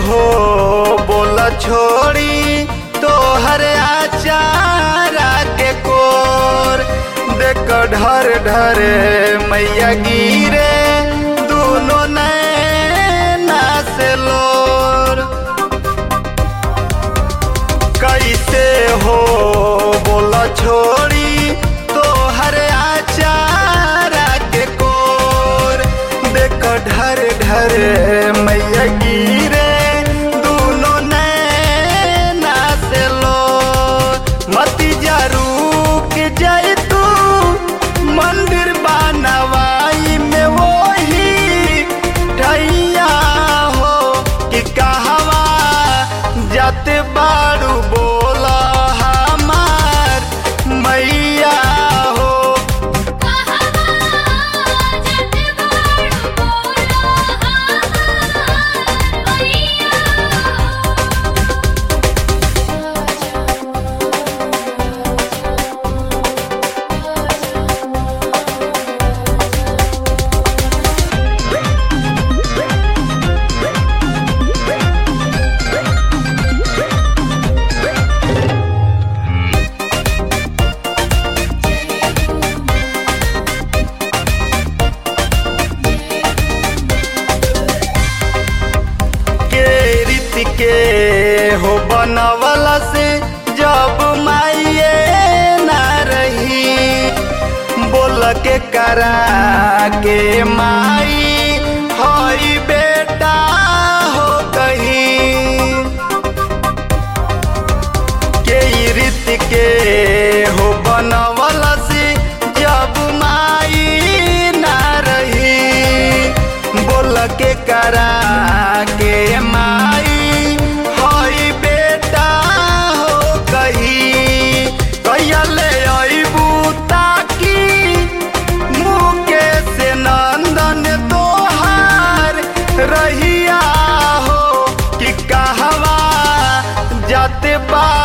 हो बोला छोड़ी तोहर आचारा के कोर देख ढर ढर मैया गिरे दोनों नैना से लोर कैसे हो बोला छोड़ी तोहर आचारा के कोर देख ढर ढर मैया गिरे दोनों नैना से लो मती जरू के जाए तू मंदिर बनवाई में वही ठैया हो कि कहवा जाते बारू बोला हमार मैया हो के रीत के हो बनवला से जब माइए ना रही बोल के करा के माई हई बेटा हो कहीं के ई रीत के हो बनवला से जब माई ना रही बोल के करा के माई हई बेटा हो कही कहिया ले अबू ताकी मुके से नंदन तोहार रहिया हो कि कहवा जाते बा